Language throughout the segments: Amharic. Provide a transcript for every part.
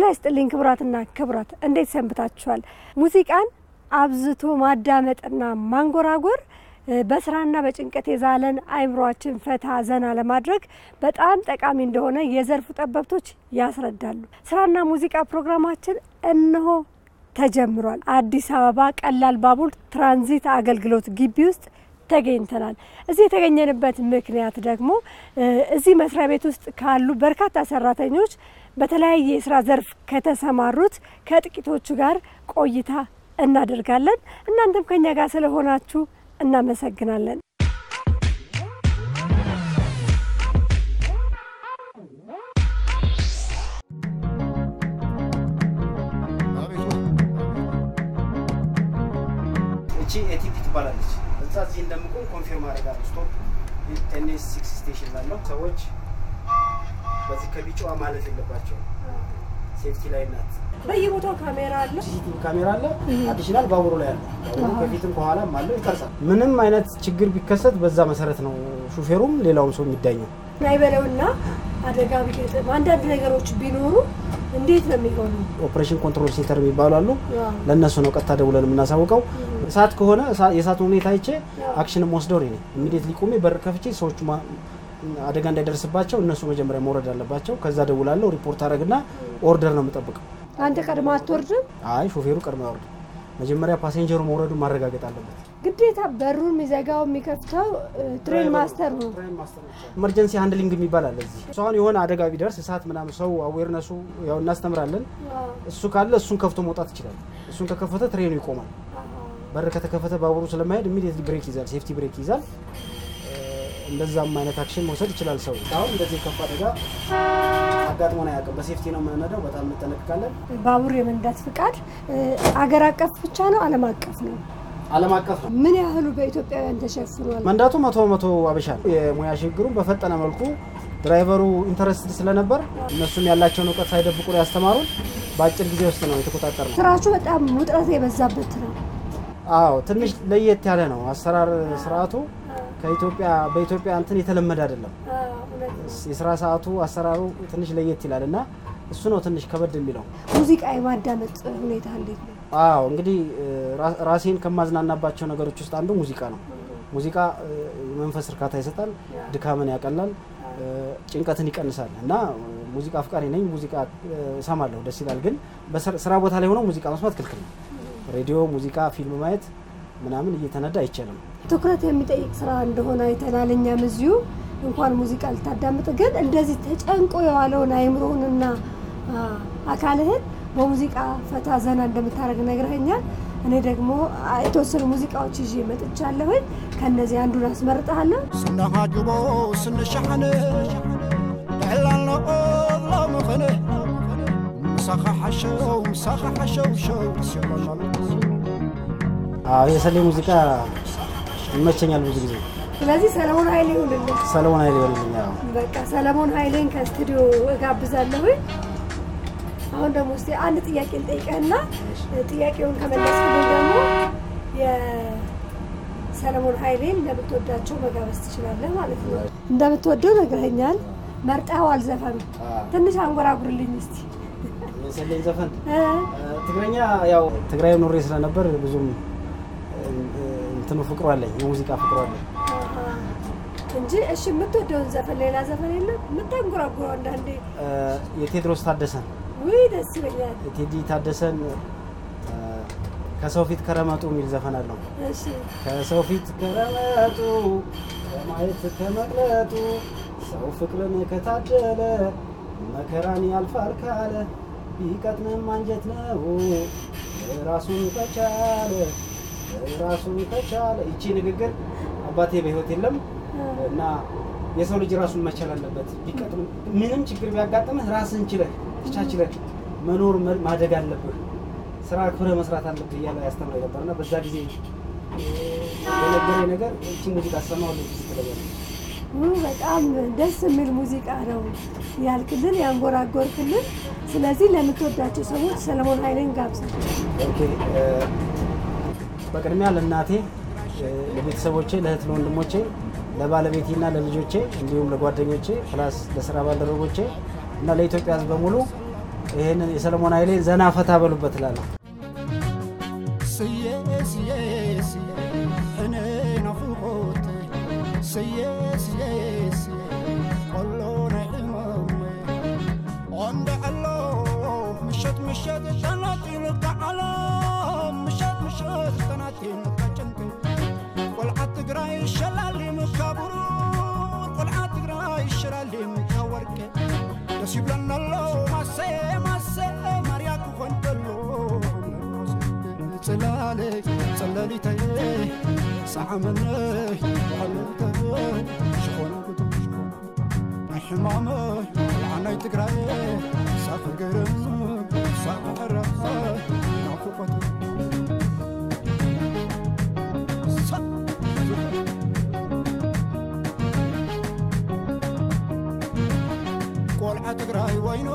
ይስጥልኝ ክቡራትና ክቡራት፣ እንዴት ሰንብታችኋል? ሙዚቃን አብዝቶ ማዳመጥና ማንጎራጎር በስራና በጭንቀት የዛለን አእምሯችን ፈታ ዘና ለማድረግ በጣም ጠቃሚ እንደሆነ የዘርፉ ጠበብቶች ያስረዳሉ። ስራና ሙዚቃ ፕሮግራማችን እነሆ ተጀምሯል። አዲስ አበባ ቀላል ባቡር ትራንዚት አገልግሎት ግቢ ውስጥ ተገኝተናል። እዚህ የተገኘንበት ምክንያት ደግሞ እዚህ መስሪያ ቤት ውስጥ ካሉ በርካታ ሰራተኞች በተለያየ የስራ ዘርፍ ከተሰማሩት ከጥቂቶቹ ጋር ቆይታ እናደርጋለን። እናንተም ከኛ ጋር ስለሆናችሁ እናመሰግናለን። እቺ ኤቲፒ ትባላለች። እዛ እዚህ እንደምቆም ኮንፊርም አደርጋለሁ። ስቶፕ ኤንኤስ ሲክስ ስቴሽን ላለው ሰዎች በዚህ ከቢጫዋ ማለፍ የለባቸው። ሴፍቲ ላይ ናት። በየቦታው ካሜራ አለ። ሲሲቲቪ ካሜራ አለ። አዲሽናል ባቡሩ ላይ አለ። ባቡሩ ከፊትም ከኋላም አለው ይቀርጻል። ምንም አይነት ችግር ቢከሰት በዛ መሰረት ነው ሹፌሩም ሌላውም ሰው የሚዳኘው። አይበለውና አደጋ ቢገጥም አንዳንድ ነገሮች ቢኖሩ እንዴት ነው የሚሆኑ? ኦፕሬሽን ኮንትሮል ሴንተር የሚባሉ አሉ። ለእነሱ ነው ቀጥታ ደውለን የምናሳውቀው። እሳት ከሆነ እሳ- የእሳቱን ሁኔታ አይቼ አክሽንም ወስደው እኔ ነኝ ኢሚዲየትሊ ቆሜ በር ከፍቼ ሰዎቹ ማ- አደጋ እንዳይደርስባቸው እነሱ መጀመሪያ መውረድ አለባቸው። ከዛ ደውላለሁ፣ ሪፖርት አደረግና ኦርደር ነው የምጠብቀው። አንተ ቀድማ አትወርድም? አይ ሾፌሩ ቀድሞ ያወርድ። መጀመሪያ ፓሴንጀሩ መውረዱን ማረጋገጥ አለበት። ግዴታ በሩን የሚዘጋው የሚከፍተው ትሬን ማስተር ነው። ኢመርጀንሲ ሃንድሊንግ የሚባል አለ እዚህ። እሱ አሁን የሆነ አደጋ ቢደርስ እሳት ምናምን ሰው አዌርነሱ ያው እናስተምራለን። እሱ ካለ እሱን ከፍቶ መውጣት ይችላል። እሱን ከከፈተ ትሬኑ ይቆማል። በር ከተከፈተ ባቡሩ ስለማይሄድ ኢሚዲየትሊ ብሬክ ይዛል፣ ሴፍቲ ብሬክ ይዛል። እንደዛም አይነት አክሽን መውሰድ ይችላል ሰው። አሁን እንደዚህ ከፍ አደጋ አጋጥሞን አያውቅም። በሴፍቲ ነው የምንነዳው። በጣም እንጠነቅቃለን። ባቡር የመንዳት ፍቃድ አገር አቀፍ ብቻ ነው ዓለም አቀፍ ነው? ዓለም አቀፍ ነው ምን ያህሉ በኢትዮጵያውያን ተሸፍኗል? መንዳቱ መቶ በመቶ አበሻ ነው። የሙያ ሽግግሩን በፈጠነ መልኩ ድራይቨሩ ኢንተረስትድ ስለነበር እነሱም ያላቸውን እውቀት ሳይደብቁ ነው ያስተማሩን። በአጭር ጊዜ ውስጥ ነው የተቆጣጠር ነው። ስራችሁ በጣም ውጥረት የበዛበት ነው። አዎ ትንሽ ለየት ያለ ነው አሰራር ስርዓቱ ከኢትዮጵያ በኢትዮጵያ እንትን የተለመደ አይደለም። የስራ ሰዓቱ አሰራሩ ትንሽ ለየት ይላል እና እሱ ነው ትንሽ ከበድ የሚለው። ሙዚቃ የማዳመጥ ሁኔታ እንዴት ነው? አዎ እንግዲህ ራ- ራሴን ከማዝናናባቸው ነገሮች ውስጥ አንዱ ሙዚቃ ነው። ሙዚቃ እ፣ የመንፈስ እርካታ ይሰጣል፣ ድካምን ያቀላል፣ እ፣ ጭንቀትን ይቀንሳል እና እ፣ ሙዚቃ አፍቃሪ ነኝ። ሙዚቃ እ፣ እሰማለሁ፣ ደስ ይላል። ግን በስራ ስራ ቦታ ላይ ሆነው ሙዚቃ መስማት ክልክል ነው። ሬዲዮ፣ ሙዚቃ፣ ፊልም ማየት ምናምን እየተነዳ አይቻልም። ትኩረት የሚጠይቅ ስራ እንደሆነ አይተናል። እኛም እዚሁ እንኳን ሙዚቃ ልታዳምጥ ግን እንደዚህ ተጨንቆ የዋለውን አይምሮህንና አ፣ አካልህን በሙዚቃ ፈታ ዘና እንደምታደርግ ነግረኸኛል። እኔ ደግሞ አ፣ የተወሰኑ ሙዚቃዎች ይዤ መጥቻለሁኝ። ከእነዚህ አንዱን አስመርጠሃለሁ። ስናሃጅቦ ስንሸሕን ዕላልኖ ሎምኽን ምሳኻ ሓሸው ምሳኻ ሓሸው ሸው ሲበላሉ አዎ የሰሌ ሙዚቃ ይመቸኛል ብዙ ጊዜ። ስለዚህ ሰለሞን ኃይሌ ይሁንልህ። ሰለሞን ኃይሌ ይበልልኝ። አዎ በቃ ሰለሞን ኃይሌን ከስቱዲዮ እጋብዛለሁኝ። አሁን ደግሞ እስኪ አንድ ጥያቄ ልጠይቀህና ጥያቄውን ከመለስክልኝ ደግሞ የሰለሞን ኃይሌን እንደምትወዳቸው መጋበዝ ትችላለህ ማለት ነው። እንደምትወደው ነግረኸኛል። መርጠኸዋል ዘፈኑ ትንሽ አንጎራጉርልኝ እስቲ። የሰሌን ዘፈን እ? ትግረኛ ያው ትግራይ ኑሬ ስለነበር ብዙም እ፣ እንትኑ ፍቅሩ አለኝ፣ የሙዚቃ ፍቅሩ አለኝ። አሃ። እንጂ እሺ፣ የምትወደውን ዘፈን ሌላ ዘፈን የለም የምታንጎራጉረው? አንዳንዴ እ፣ የቴድሮስ ታደሰን ውይ ደስ ይለኛል። የቴዲ ታደሰን እ፣ ከሰው ፊት ከረመጡ የሚል ዘፈን አለው። እሺ ከሰው ፊት ከረመጡ ከማየት ከመቅለጡ ሰው ፍቅርን ከታደለ መከራን ያልፋል ካለ ቢቀጥንም አንጀት ነው ራሱን ከቻለ ራሱን ከቻለ። ይቺ ንግግር አባቴ በሕይወት የለም እና የሰው ልጅ ራሱን መቻል አለበት። ቢቀጥም ምንም ችግር ቢያጋጥምህ ራስን ችለህ ተቻችለህ መኖር መ- ማደግ አለብህ። ስራ አክብረህ መስራት አለብህ እያለ ያስተምረኝ ነበር እና በዛ ጊዜ የነገረኝ ነገር እቺ ሙዚቃ ሰማሁ ልጅ ስትለኛል ውይ በጣም ደስ የሚል ሙዚቃ ነው ያልክልን ያንጎራጎርክልን። ስለዚህ ለምትወዳቸው ሰዎች ሰለሞን ኃይሌን ጋብዛል። ኦኬ እ፣ በቅድሚያ ለእናቴ እ፣ ለቤተሰቦቼ፣ ለእህት ለወንድሞቼ፣ ለባለቤቴና ለልጆቼ እንዲሁም ለጓደኞቼ ፕላስ ለስራ ባልደረቦቼ እና ለኢትዮጵያ ሕዝብ በሙሉ ይህንን የሰለሞን ኃይሌ ዘና ፈታ በሉበት እላለሁ። ስየ ስየ ስየ እኔ ናፍቆት ስየ ስየ ስየ ቆሎ ናይ ሕመም ወንደ ኣሎ ምሸት ምሸት ተናቲን ተዓላ ምሸት ምሸት ተናቲን ተጭንቅ ቆልዓ ትግራይ ሸላሊም ካብሩ ቆልዓ ትግራይ ሸላሊም ካወርቄ ደስ ይብለና ኣሎ ማሴ ማሴ ማርያ ክኾን ከሎ ጽላለይ ጸለሊተይ ሰዓመነይ ባለተይ ሽኾነ ግቱ ናይ ሕማመይ ልዓናይ ትግራይ ሳኺ ገይረን ሳኺ ሕራይ ናፍቆት ቆልዓ ትግራይ ወይኖ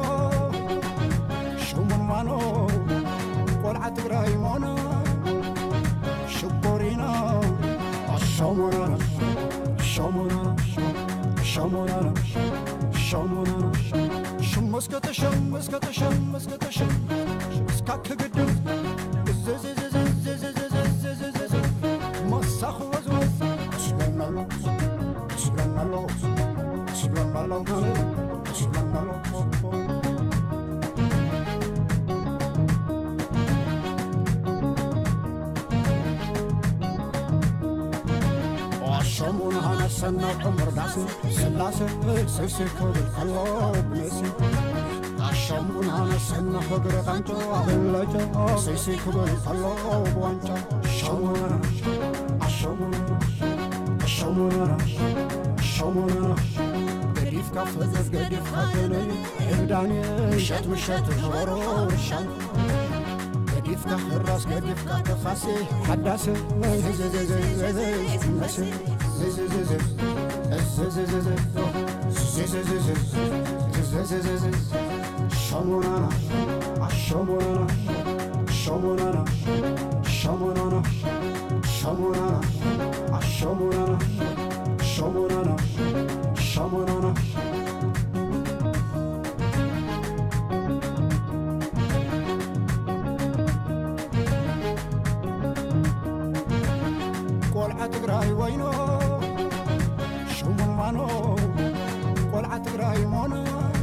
ሽሙን ማኖ ቆልዓ ትግራይ ሞኖ ሽኮሪና አሻሞናና ሻሞናና ሻሞናና ሻሞናና ሽም እስከተ ሸም እስከተ ሸም እስከተ ሸም እስካክ ግድም እዘዘዘዘዘዘዘዘዘዘዘ መሳኽ ወዝወዝ እስለናሎ እስለናሎ እስለናሎ እስለናሎ شمون هانا سنة عمر داسي سلاسة سيسي كودل خلو بنسي شمون هانا سنة فقر غانجو بلجا سيسي كودل خلو بوانجا شمون شمون شمون شمون قديف كفزز قديف خاتني عبداني مشات مشات جورو شان قديفك الراس قديفك تخاسي حداسي شمونانا شمونانا شمونانا شمونانا شمونانا شمونانا شمونانا شمونانا ቆልዓ ትግራይ ወይኖ ሽሙን ማኖ ቆልዓ ትግራይ ሞኖ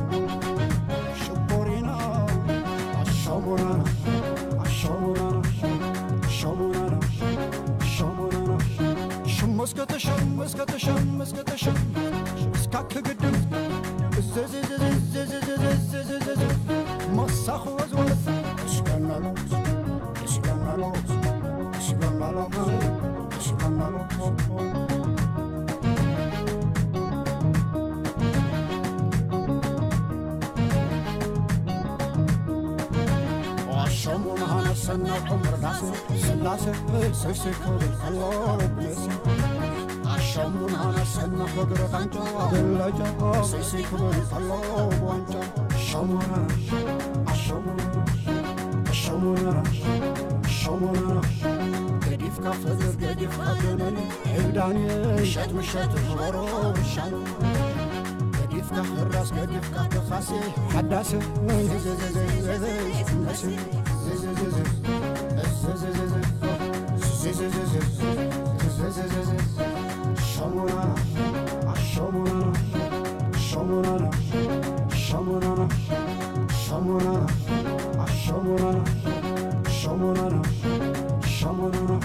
ሽኮሪና አሻሙናና አሻሙናና ሻሙናና ሻሙናና ሽም እስከተ ሸም እስከተ ሸም እስከተ ሸም እስካክ ግድም እዘዘዘዘዘዘዘዘዘዘ መሳኽ ወዝወዝ እስለናሎ እስለናሎ እስለናሎ እስለናሎ شمون هانا سنة عمر داسي سلاسة سيسي كودل خلو بنسي شمون هانا سنة فقر غانجو بلجا سيسي كودل خلو بوانجا شمون شمون شمون شمون قديف كفزر قديف خاتنني عبداني مشات مشات جورو شان قديف كحراس قديف كخاسي حداسي شمونانا شمونانا شمونانا شمونانا شمونانا شمونانا شمونانا شمونانا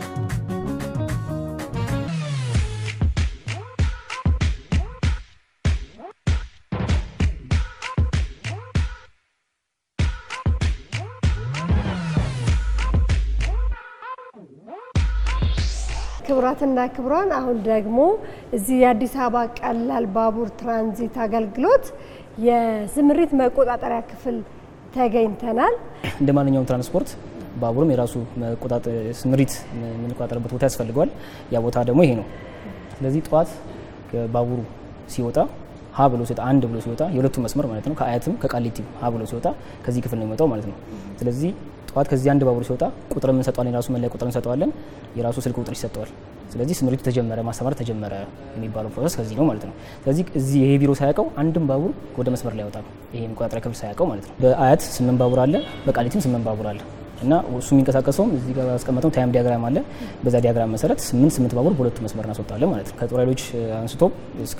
ክቡራትና ክቡራን አሁን ደግሞ እዚህ የአዲስ አበባ ቀላል ባቡር ትራንዚት አገልግሎት የስምሪት መቆጣጠሪያ ክፍል ተገኝተናል። እንደ ማንኛውም ትራንስፖርት ባቡርም የራሱ መቆጣጠ- ስምሪት የምንቆጣጠርበት ቦታ ያስፈልገዋል። ያ ቦታ ደግሞ ይሄ ነው። ስለዚህ ጠዋት ባቡሩ ሲወጣ ሀ ብሎ ሲወጣ አንድ ብሎ ሲወጣ የሁለቱም መስመር ማለት ነው ከአያትም ከቃሊቲም ሀ ብሎ ሲወጣ ከዚህ ክፍል ነው የሚወጣው ማለት ነው። ስለዚህ ጠዋት ከዚህ አንድ ባቡር ሲወጣ ቁጥር እንሰጠዋለን። የራሱ መለያ ቁጥር እንሰጠዋለን። የራሱ ስልክ ቁጥር ይሰጠዋል። ስለዚህ ስምሪቱ ተጀመረ፣ ማስተማር ተጀመረ የሚባለው ፕሮሰስ ከዚህ ነው ማለት ነው። ስለዚህ እዚህ ይሄ ቢሮ ሳያውቀው አንድም ባቡር ወደ መስመር ላይ አይወጣም። ይሄ መቆጣጠሪያ ክፍል ሳያውቀው ማለት ነው። በአያት ስምንት ባቡር አለ፣ በቃሊቲም ስምንት ባቡር አለ እና እሱ የሚንቀሳቀሰውም እዚህ ጋር ያስቀመጠው ታይም ዲያግራም አለ። በዛ ዲያግራም መሰረት ስምንት ስምንት ባቡር በሁለቱ መስመር እናስወጣለን ማለት ነው። ከጦር ኃይሎች አንስቶ እስከ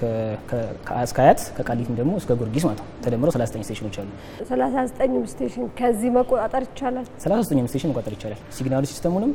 አያት ከቃሊቲም ደግሞ እስከ ጊዮርጊስ ማለት ነው። ተደምረው 39 ስቴሽኖች አሉ። 39 ስቴሽን ከዚህ መቆጣጠር ይቻላል። 39 ስቴሽን መቆጣጠር ይቻላል። ሲግናል ሲስተሙንም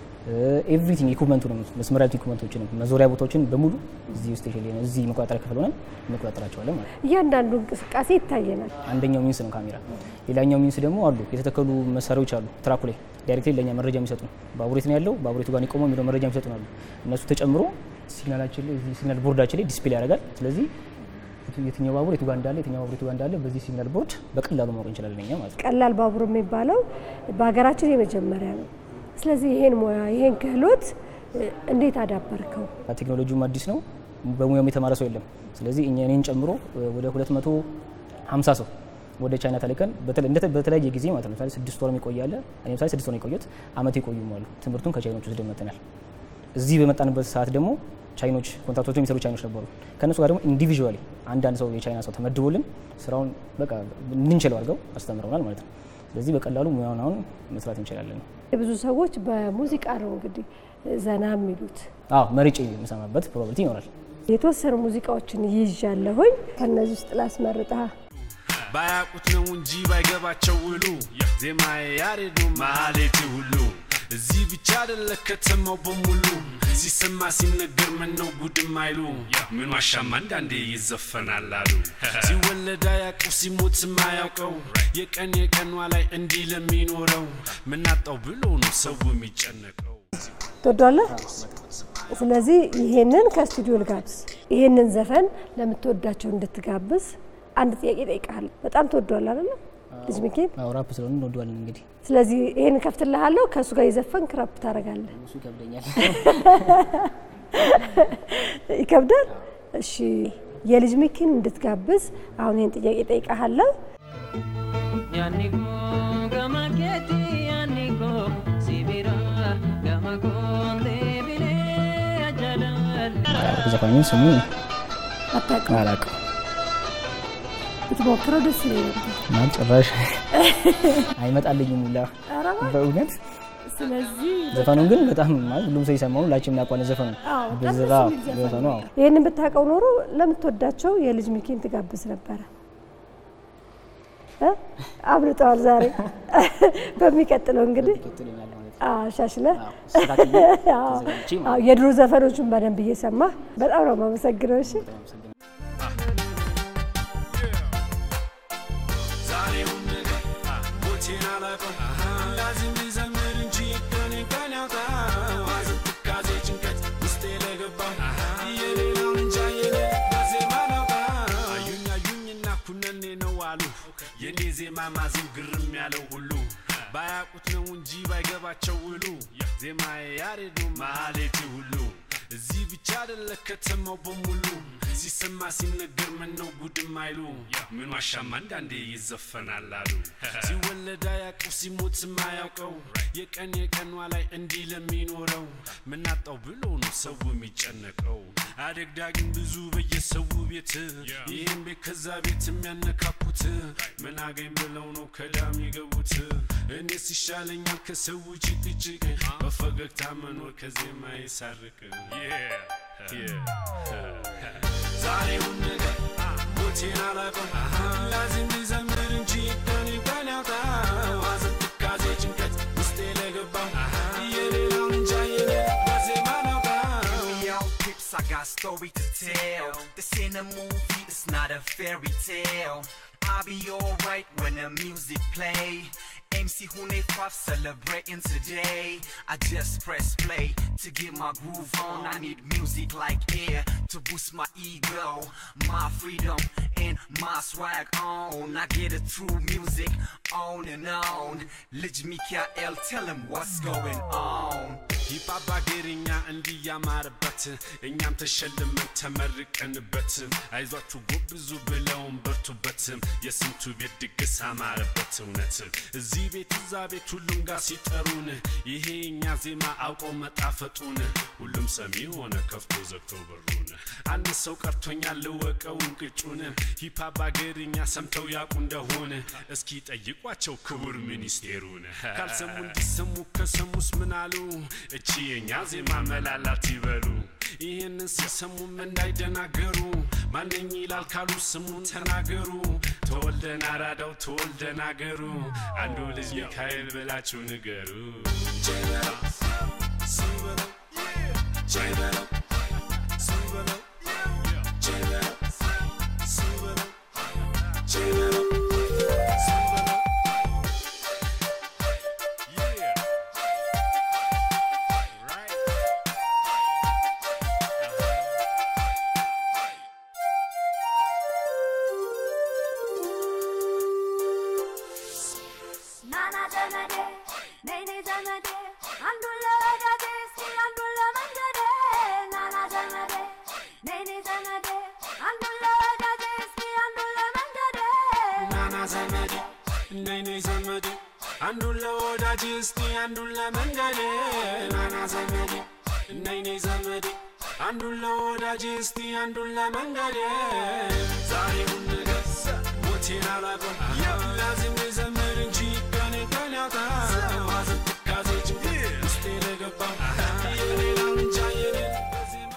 ኤቭሪቲንግ ኢኩፕመንቱንም መስመሪያ ኢኩፕመንቶችንም መዞሪያ ቦታዎችን በሙሉ እዚህ ስቴሽን ላይ እዚህ መቆጣጠሪያ ክፍል ሆነን እንቆጣጠራቸዋለን ማለት ነው። እያንዳንዱ እንቅስቃሴ ይታየናል። አንደኛው ሚንስ ነው ካሜራ። ሌላኛው ሚንስ ደግሞ አሉ የተተከሉ መሳሪያዎች አሉ ትራኩ ላይ ዳይሬክትሊ ለእኛ መረጃ የሚሰጡ ባቡሬት ነው ያለው ባቡሬቱ ጋር ቆመው የሚለው መረጃ የሚሰጡ አሉ። እነሱ ተጨምሮ ሲግናላችን ላይ እዚህ ሲግናል ቦርዳችን ላይ ዲስፕሌይ ያደርጋል። ስለዚህ የትኛው ባቡር የቱ ጋር እንዳለ የትኛው ባቡር የቱ ጋር እንዳለ በዚህ ሲግናል ቦርድ በቀላሉ ማወቅ እንችላለን እኛ ማለት ነው። ቀላል ባቡር የሚባለው በሀገራችን የመጀመሪያ ነው። ስለዚህ ይሄን ሙያ ይሄን ክህሎት እንዴት አዳበርከው? ቴክኖሎጂውም አዲስ ነው፣ በሙያውም የተማረ ሰው የለም። ስለዚህ እኛ እኔን ጨምሮ ወደ 250 ሰው ወደ ቻይና ተልከን በተለያየ ጊዜ ማለት ነው። ለምሳሌ ስድስት ወር የሚቆያለ እኔ ምሳሌ ስድስት ወር የቆዩት አመት የቆዩም አሉ። ትምህርቱን ከቻይኖች ወስደን መጥተናል። እዚህ በመጣንበት ሰዓት ደግሞ ቻይኖች ኮንትራክቶች የሚሰሩ ቻይኖች ነበሩ። ከእነሱ ጋር ደግሞ ኢንዲቪዥዋሊ አንዳንድ ሰው የቻይና ሰው ተመድቦልን ስራውን በቃ እንድንችለው አድርገው አስተምረውናል ማለት ነው። ስለዚህ በቀላሉ ሙያውን አሁን መስራት እንችላለን። ብዙ ሰዎች በሙዚቃ ነው እንግዲህ ዘና የሚሉት። አዎ መርጬ የምሰማበት ፕሮባቢሊቲ ይኖራል። የተወሰኑ ሙዚቃዎችን ይዣለሁኝ። ከእነዚህ ውስጥ ላስመርጣ። ባያቁት ነው እንጂ ባይገባቸው ውሉ ዜማዬ ያሬዱ ማሌቴ ሁሉ እዚህ ብቻ አይደለ ከተማው በሙሉ ሲሰማ ሲነገር ምን ነው ጉድም አይሉ ምን ዋሻማ አንዳንዴ ይዘፈናል አሉ ሲወለድ አያውቀው ሲሞት ማያውቀው የቀን የቀኗ ላይ እንዲህ ለሚኖረው ምናጣው ብሎ ነው ሰው የሚጨነቀው ትወዷለህ? ስለዚህ ይሄንን ከስቱዲዮ ልጋብዝ። ይሄንን ዘፈን ለምትወዳቸው እንድትጋብዝ አንድ ጥያቄ ጠይቃለሁ። በጣም ትወዷል አይደለ? ልጅ ሚኬል አዎ ራፕ ስለሆነ እንወደዋለን እንግዲህ ስለዚህ ይሄን ከፍትልሃለሁ። ከእሱ ጋር የዘፈንክ ራፕ ታደርጋለህ። እሱ ይከብደኛል። ይከብዳል። እሺ የልጅ ሚኪን እንድትጋብዝ አሁን ይህን ጥያቄ ጠይቃለሁ። Yannico gama keti yannico sibira gama konde bile ajalal ዘፋኙን ስሙ አታውቅም? አላውቅም ብትሞክረው ደስ ይለኝ ነበር። እና ጭራሽ አይመጣልኝም ሁላ ኧረ እባክህ። በእውነት ስለዚህ ዘፈኑን ግን በጣም ማለት ሁሉም ሰው የሰማው ሁላችንም እናውቀዋለን ዘፈኑ አዎ፣ በጣም በዘራ ደስ የሚል ዘፈን ዘፈኑ ነው። አዎ ይህንን ብታውቀው ኖሮ ለምትወዳቸው የልጅ ሚኪን ትጋብዝ ነበረ። እ? አብልጠዋል ዛሬ። በሚቀጥለው እንግዲህ ይቀጥልኛል ማለት ነው። አዎ፣ ሻሽለህ አዎ፣ ስራትዬ አዎ፣ ተዘጋጅቼ ማለት አዎ፣ የድሮ ዘፈኖቹን በደንብ እየሰማህ በጣም ነው የማመሰግነው። እሺ ነው። አመሰግናለሁ። ዛሬውን ነገር ሞቴን አላውቀው ላዚም ሊዘምር እንጂ ቀኔ ቀን ያውጣው ሐዘን፣ ትካዜ፣ ጭንቀት ውስጤ ለገባው የሌላውን እንጃ የኔ በዜማ ላውጣው አዩኝ አዩኝና ኩነኔ ነው አሉ የኔ ዜማ ማዜም ግርም ያለው ሁሉ ባያቁት ነው እንጂ ባይገባቸው ውሉ ዜማዬ ያሬዱ ማሌቴ ሁሉ እዚህ ብቻ አይደለ ከተማው በሙሉ ሲሰማ ሲነገር ምን ነው ጉድም አይሉ ምን ዋሻማ አንዳንዴ ይዘፈናል አሉ ሲወለድ አያውቀው ሲሞት ማያውቀው የቀን የቀኗ ላይ እንዲህ ለሚኖረው ምናጣው ብሎ ነው ሰው የሚጨነቀው አደግዳጊም ብዙ በየሰው ቤት ይህም ቤት ከዛ ቤት የሚያነካኩት ምን አገኝ ብለው ነው ከዳም የገቡት እኔስ ይሻለኛል ከሰው ጭቅጭቅ በፈገግታ መኖር ከዜማ ይሳርቅ ዛሬውን ነገር ሞቴን አላውቀው ላዚም ሊዘምር እንጂ ቀን ቀን ያውጣው ሐዘን፣ ትካዜ፣ ጭንቀት ውስጤ ለገባው የሌላውን እንጃ የኔ በዜማ ላውጣው Yo, peeps, I got story to tell. This ain't a movie, it's not a fairy tale. I'll be alright when the music play. MC Hune Puff celebrating today. I just press play to get my groove on. I need music like air to boost my ego, my freedom, and my swag on. I get it through music on and on. Lij Mikael, tell him what's going on. ሂፓፕ አገርኛ እንዲህ ያማረበት እኛም ተሸልመን ተመርቀንበት አይዟችሁ ጎብዙ ብለውን በርቱበት የስንቱ ቤት ድግስ አማረበት እውነት እዚህ ቤት ሴት እዛ ቤት ሁሉም ጋር ሲጠሩን ይሄ እኛ ዜማ አውቀው መጣፈጡን ሁሉም ሰሚ ሆነ ከፍቶ ዘግቶ በሩን አንድ ሰው ቀርቶኛል ልወቀው እንቅጩን ሂፓፕ አገርኛ ሰምተው ያውቁ እንደሆነ እስኪ ጠይቋቸው ክቡር ሚኒስቴሩን ካልሰሙ እንዲሰሙ ከሰሙስ ምን አሉ እቺ የእኛ ዜማ መላላት ይበሉ ይህንን ሲሰሙም እንዳይደናገሩ ማነኝ ይላል ካሉ ስሙን ተናገሩ ተወልደን አራዳው ተወልደን አገሩ አንዱ ልጅ ሚካኤል ብላችሁ ንገሩ ናና ዘመዴ ነይኔ ዘመዴ አንዱን ለወዳጄ እስኪ አንዱን ለመንገዴ ናና ዘመዴ ነይኔ ዘመዴ አንዱን ለወዳጄ እስኪ አንዱን ለመንገዴ ናና ዘመዴ ነይ ነይ ዘመዴ አንዱን ለወዳጅ እስቲ አንዱን ለመንገዴ ናና ዘመዴ ነይ ነይ ዘመዴ አንዱን ለወዳጅ እስቲ አንዱን ለመንገዴ ዛሬውን ነገር ሞቴን አላቆም ላዚም ዘመድ እንጂ ቀኔ ቀን ያውጣ ማዘን ትካዜ ጭንቀት ውስጤ ለገባ የሌላውን እንጃ የኔን በዜማ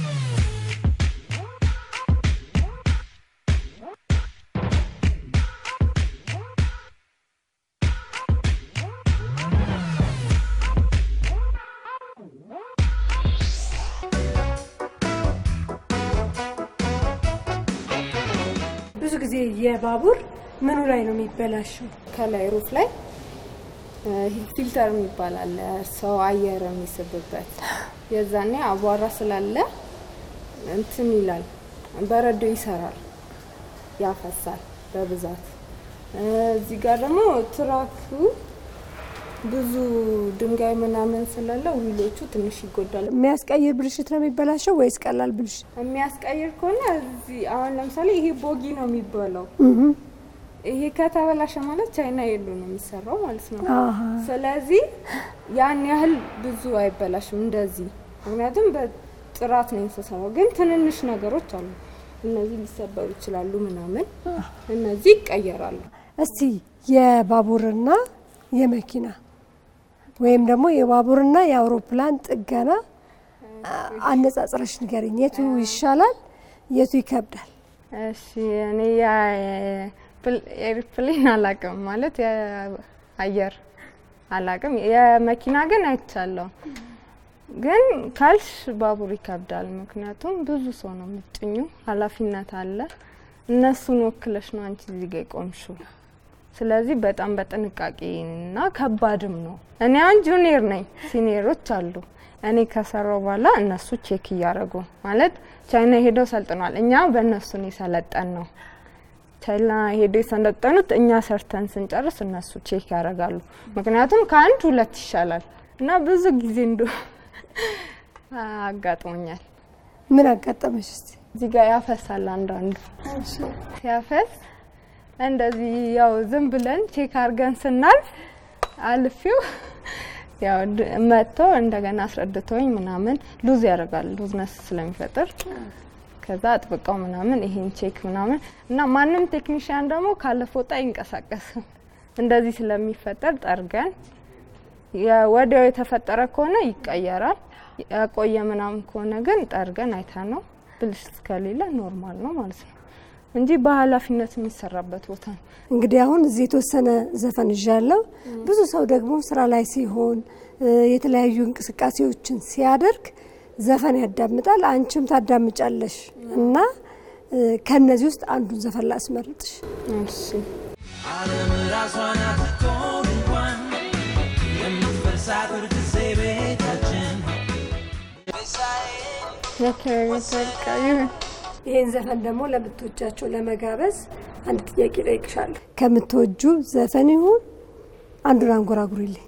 ብዙ ጊዜ የባቡር ምኑ ላይ ነው የሚበላሸው? ከላይ ሩፍ ላይ ፊልተር የሚባል አለ፣ ሰው አየር የሚስብበት የዛኔ አቧራ ስላለ እንትን ይላል፣ በረዶ ይሰራል፣ ያፈሳል በብዛት። እዚህ ጋር ደግሞ ትራኩ ብዙ ድንጋይ ምናምን ስላለ ዊሎቹ ትንሽ ይጎዳል። የሚያስቀይር ብልሽት ነው የሚበላሸው ወይስ ቀላል ብልሽት? የሚያስቀይር ከሆነ እዚህ አሁን ለምሳሌ ይሄ ቦጊ ነው የሚባለው። ይሄ ከተበላሸ ማለት ቻይና የሉ ነው የሚሰራው ማለት ነው። አሃ። ስለዚህ ያን ያህል ብዙ አይበላሽም እንደዚህ፣ ምክንያቱም በጥራት ነው የተሰራው። ግን ትንንሽ ነገሮች አሉ፣ እነዚህ ሊሰበሩ ይችላሉ ምናምን፣ እነዚህ ይቀየራሉ። እስቲ የባቡርና የመኪና ወይም ደግሞ የባቡርና የአውሮፕላን ጥገና አ- አነጻጽረሽ ንገሪኝ። የቱ ይሻላል? የቱ ይከብዳል? እሺ እኔ ኤርፕሌን አላቅም ማለት የአየር አላቅም። የመኪና ግን አይቻለሁ። ግን ካልሽ ባቡር ይከብዳል። ምክንያቱም ብዙ ሰው ነው የምትጭኙ፣ ኃላፊነት አለ። እነሱን ወክለሽ ነው አንቺ እዚህ ጋ የቆምሽው። ስለዚህ በጣም በጥንቃቄ እና ከባድም ነው። እኔ አሁን ጁኒየር ነኝ፣ ሲኒየሮች አሉ። እኔ ከሰራው በኋላ እነሱ ቼክ እያደረጉ ማለት ቻይና ሄደው ሰልጥኗል። እኛ በእነሱ ነው የሰለጠን ነው። ቻይና ሄደው የሰለጠኑት እኛ ሰርተን ስንጨርስ እነሱ ቼክ ያደርጋሉ። ምክንያቱም ከአንድ ሁለት ይሻላል እና ብዙ ጊዜ እንዶ አጋጥሞኛል። ምን አጋጠመሽ? እስቲ እዚህ ጋር ያፈሳል አንዳንዱ ሲያፈስ እንደዚህ ያው ዝም ብለን ቼክ አድርገን ስናልፍ አልፌው ያው ድ- መጥቶ እንደገና አስረድተውኝ ምናምን ሉዝ ያደርጋል ሉዝነስ ስለሚፈጥር ከዛ አጥብቀው ምናምን ይሄን ቼክ ምናምን እና ማንም ቴክኒሽያን ደግሞ ካለ ፎጣ አይንቀሳቀስም እንደዚህ ስለሚፈጠር ጠርገን የ- ወዲያው የተፈጠረ ከሆነ ይቀየራል። ያቆየ ምናምን ከሆነ ግን ጠርገን አይታ ነው ብልሽት ከሌለ ኖርማል ነው ማለት ነው እንጂ በኃላፊነት የሚሰራበት ቦታ ነው። እንግዲህ አሁን እዚህ የተወሰነ ዘፈን ይዣለሁ። ብዙ ሰው ደግሞ ስራ ላይ ሲሆን እ፣ የተለያዩ እንቅስቃሴዎችን ሲያደርግ ዘፈን ያዳምጣል። አንቺም ታዳምጫለሽ እና እ፣ ከነዚህ ውስጥ አንዱን ዘፈን ላስመርጥሽ። እሺ ዓለም ራሷ ናት ቶን እንኳን የምትፈርሳት ጊዜ ቤታችን በቃ ይሁን። ይህን ዘፈን ደግሞ ለምትወጃቸው ለመጋበዝ አንድ ጥያቄ ጠይቅሻለሁ። ከምትወጁ ዘፈን ይሁን አንዱን አንጎራጉሪልኝ።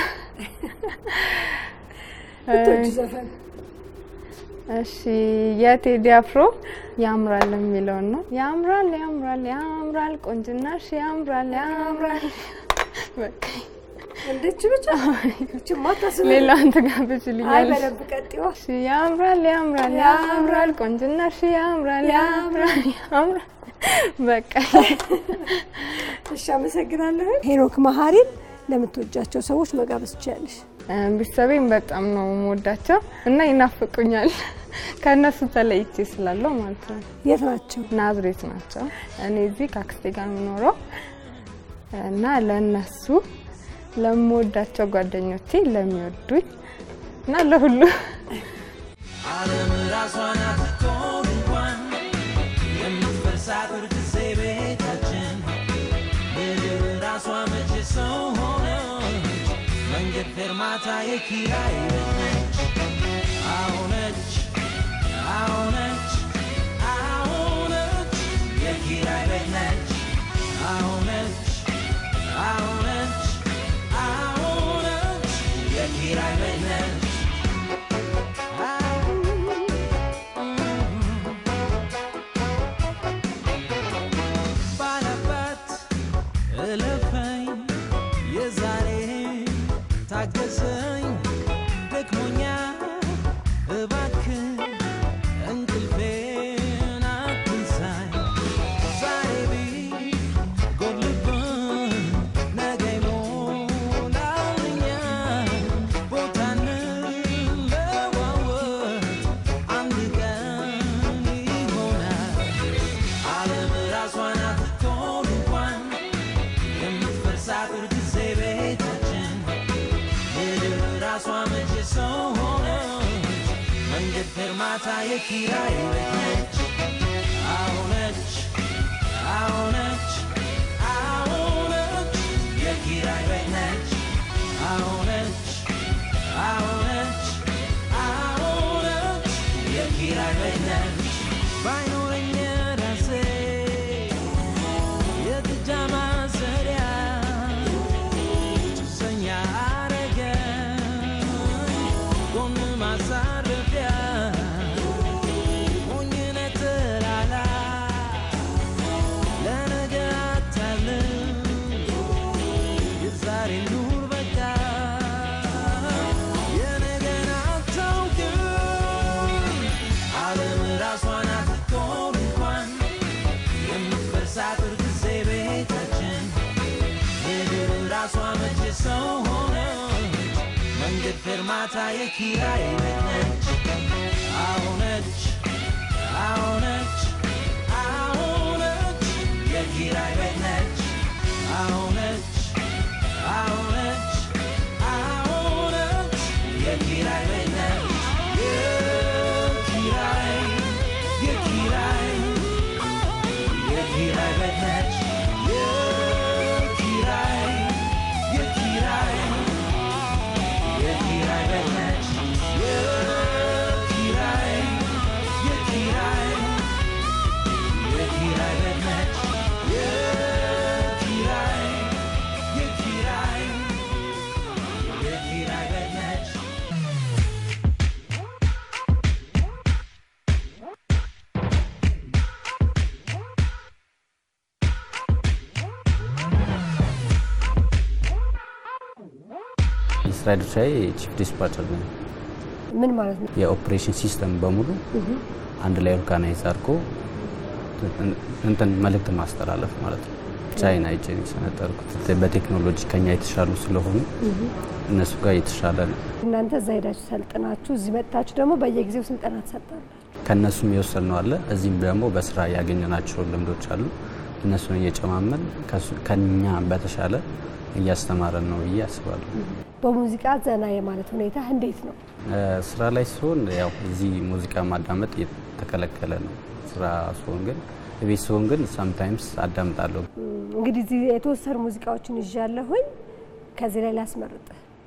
ምትወጁ ዘፈን እሺ የቴዲ አፍሮ ያምራል የሚለውን ነው። ያምራል ያምራል ያምራል ቆንጅናሽ ያምራል ያምራል በቃ እንደች ብቻ እች ማታስብ ሌላውን አይ ትጋብዝልኛለሽ? በደንብ ቀጥዋ እሺ፣ ያምራል ያምራል ያምራል ቆንጅናሽ ያምራል ያምራል ያምራል በቃ እሺ አመሰግናለሁ ሄኖክ መሀሪን ለምትወጃቸው ሰዎች መጋበዝ ትችላለሽ እ፣ ቤተሰቤን በጣም ነው የምወዳቸው እና ይናፍቁኛል ከእነሱ ተለይቼ ስላለው ማለት ነው። የት ናቸው ናዝሬት ናቸው። እኔ እዚህ ከአክስቴ ጋር የምኖረው እና ለእነሱ ለምወዳቸው ጓደኞቼ ለሚወዱኝ እና ለሁሉ ዓለም ራሷ ናት ትሆን እንኳን የምትፈርሳት ጊዜ ቤታችን ምድር ራሷ መቼ ሰው ሆነች መንገድ ፌርማታ የኪራይ ቤት ነች አሁነች አሁነች አሁነች የኪራይ ቤት ነች አሁነች አሁነች አሁነች የኪራይ ቤት ነች ባላባት እለፈኝ የዛሬ ታገሰኝ ደክሞኛ እባክህ እንቅልፌን አትንሳኝ ዛሬ ቢጎድልብኝ ነገ ይሞላልኛል ቦታ እንለዋወጥ አንድ ቀን ይሆናል ዓለም ራሷ ናት ትሆን እንኳን የምትፈርሳት ጊዜ ቤታችን ምድር ራሷ መቼ ሰው ሆነች መንገድ ፌርማታ የኪራይ ቤት ነች አሁነች አሁነች አሁነች የኪራይ ቤት ነች አሁነች አሁነች አሁነች የኪራይ ቤት ነች ባይኖረኝ ራሴ የጥጃ ማሰሪያ ጭሰኛ አረገኝ ጎን ማሳረፊያ ሞኝነ ተላላ ለነገ አታልም የዛሬ ኑር በቃ የነገን አታውቅም ዓለም ራሷ ናት ትሆን እንኳን የምትፈርሳት ጊዜ ቤታችን ምድር ራሷ መቼ ሰው ሆነች መንገድ ፌርማታ የኪራይ ቤት ነች አሁነች አሁነች አሁነች የኪራይ ቤት ነች አሁነች አሁነች አሁነች የኪራይ ቤት ነች የኪራይ የኪራይ የኪራይ ቤት ነች የኪራይ የኪራይ የኪራይ ቤት ነች የኪራይ የኪራይ የኪራይ ቤት ነች የኪራይ የኪራይ የኪራይ ቤት ነች የስራ ድርሻዬ ቺፍ ዲስፓቸር ነኝ። ምን ማለት ነው የኦፕሬሽን ሲስተም በሙሉ አንድ ላይ ኦርጋናይዝ አድርጎ እንትን መልእክት ማስተላለፍ ማለት ነው። ቻይና ሄጄ ነው የሰነጠርኩት። በቴክኖሎጂ ከኛ የተሻሉ ስለሆኑ እነሱ ጋር የተሻለ ነው። እናንተ እዛ ሄዳችሁ ሰልጥናችሁ እዚህ መጥታችሁ ደግሞ በየጊዜው ስልጠና ትሰጣላችሁ ከእነሱም የወሰድነው አለ። እዚህም ደግሞ በስራ ያገኘናቸው ልምዶች አሉ። እነሱን እየጨማመን ከሱ- ከኛ በተሻለ እያስተማረን ነው ብዬ አስባለሁ። በሙዚቃ ዘና የማለት ሁኔታ እንዴት ነው እ፣ ስራ ላይ ሲሆን ያው እዚህ ሙዚቃ ማዳመጥ የተከለከለ ነው። ስራ ሲሆን ግን ቤት ሲሆን ግን ሳምታይምስ አዳምጣለሁ። እንግዲህ እዚህ የተወሰኑ ሙዚቃዎችን ይዣለሁኝ ከዚህ ላይ ላስመርጥ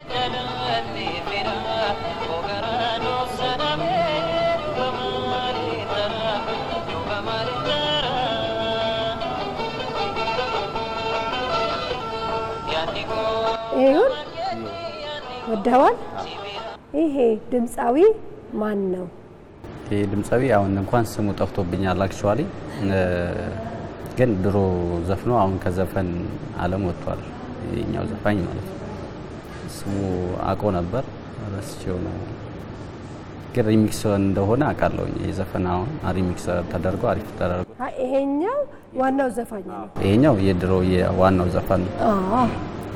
ይሁን ወደዋል ይሄ ድምፃዊ ማን ነው ይህ ድምፃዊ አሁን እንኳን ስሙ ጠፍቶብኛል። አክቹዋሊ ግን ድሮ ዘፍኖ አሁን ከዘፈን ዓለም ወጥቷል። የኛው ዘፋኝ ማለት ነው። ስሙ አቆ ነበር ረስቼው ነው፣ ግን ሪሚክስ እንደሆነ አውቃለሁ። የዘፈን አሁን ሪሚክስ ተደርጎ አሪፍ ተደርጎ አ- ይሄኛው ዋናው ዘፋኝ ነው። ይሄኛው የድሮ የዋናው ዘፈን ነው። አዎ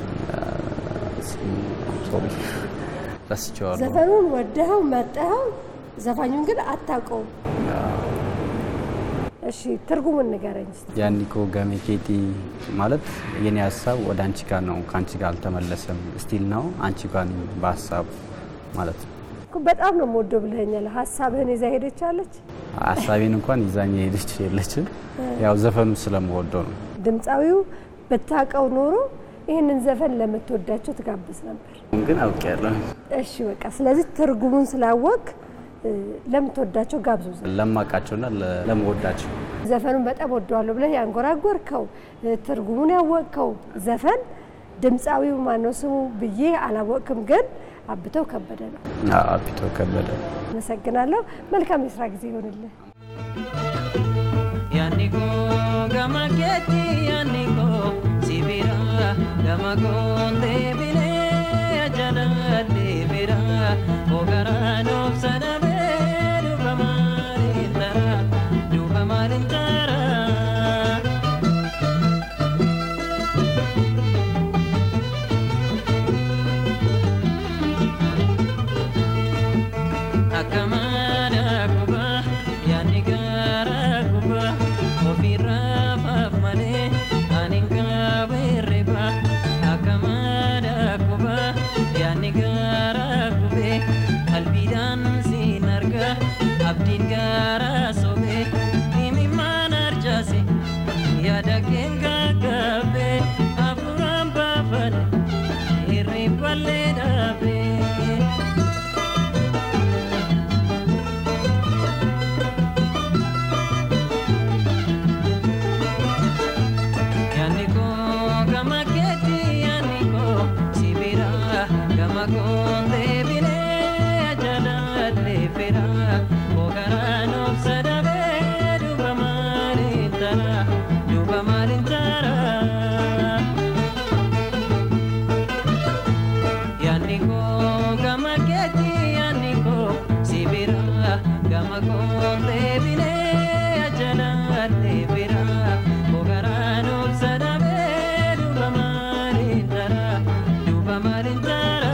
ስሙ ሶሪ ረስቼዋለሁ። ዘፈኑን ወደኸው መጠኸው ዘፋኙን ግን አታውቀውም። እሺ ትርጉሙን ንገረኝ እስቲ። ያኒኮ ገሜኬቲ ማለት የኔ ሀሳብ ወደ አንቺ ጋር ነው፣ ከአንቺ ጋር አልተመለሰም። ስቲል ነው አንቺ ጋር ነኝ በሀሳብ ማለት ነው። እኮ በጣም ነው የምወደው ብለኸኛል። ሀሳብህን ይዛ ሄደች አለች። ሀሳቤን እንኳን ይዛኝ የሄደች የለችም። ያው ዘፈኑ ስለምወደው ነው። ድምፃዊው ብታውቀው ኖሮ ይህንን ዘፈን ለምትወዳቸው ትጋብዝ ነበር። ግን አውቄያለሁ። እሺ በቃ ስለዚህ ትርጉሙን ስላወቅ እ፣ ለምትወዳቸው ጋብዙ። ለማውቃቸውና ለ- ለምወዳቸው ዘፈኑን በጣም ወደዋለሁ ብለህ ያንጎራጎርከው እ፣ ትርጉሙን ያወቅከው ዘፈን ድምፃዊው ማነው ስሙ ብዬ አላወቅም፣ ግን አብተው ከበደ ነው። አፒቶ ከበደ አመሰግናለሁ። መልካም የስራ ጊዜ ይሆንልህ። Yaniko gama keti yaniko sibira gama konde bine ajala libira ogara no sana beru bamarintara du bamarintara akamana kuba yani gara kuba ofirra fafmane aninga berreba akamana kuba yani gara kube qalbidan sinarga abdin gara sobe imimman arjase yada kenga gabe afuran bafane irriballe dabe Yaniko gama keti yaniko sibira gama konde bine ajala lefera ogarano sadabe duba marintara duba marintara Yaniko gama keti yaniko sibira gama konde bine ajala lefera ogarano sadabe duba marintara duba marintara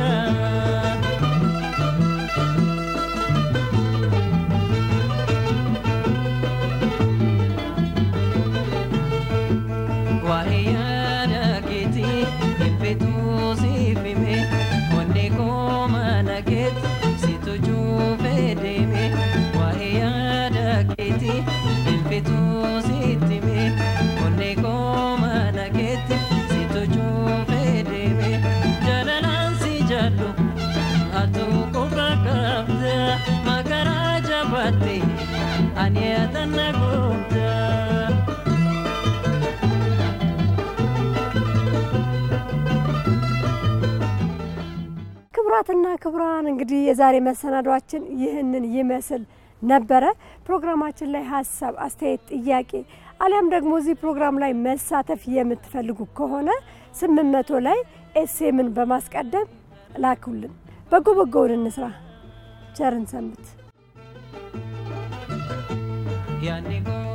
Wahiyana kiti impetu sifime Onne koma naget situ juve deme Wahiyana kiti impetu sitime Onne koma naget situ juve deme Jalalan si jalu atu kubra kabda Magara jabate aniatan nagumda ክቡራትና ክቡራን እንግዲህ የዛሬ መሰናዷችን ይህንን ይመስል ነበረ። ፕሮግራማችን ላይ ሀሳብ፣ አስተያየት፣ ጥያቄ አሊያም ደግሞ እዚህ ፕሮግራም ላይ መሳተፍ የምትፈልጉ ከሆነ ስምንት መቶ ላይ ኤስኤምን በማስቀደም ላኩልን። በጎ በጎውን እንስራ። ቸርን ሰንብት። Yaniko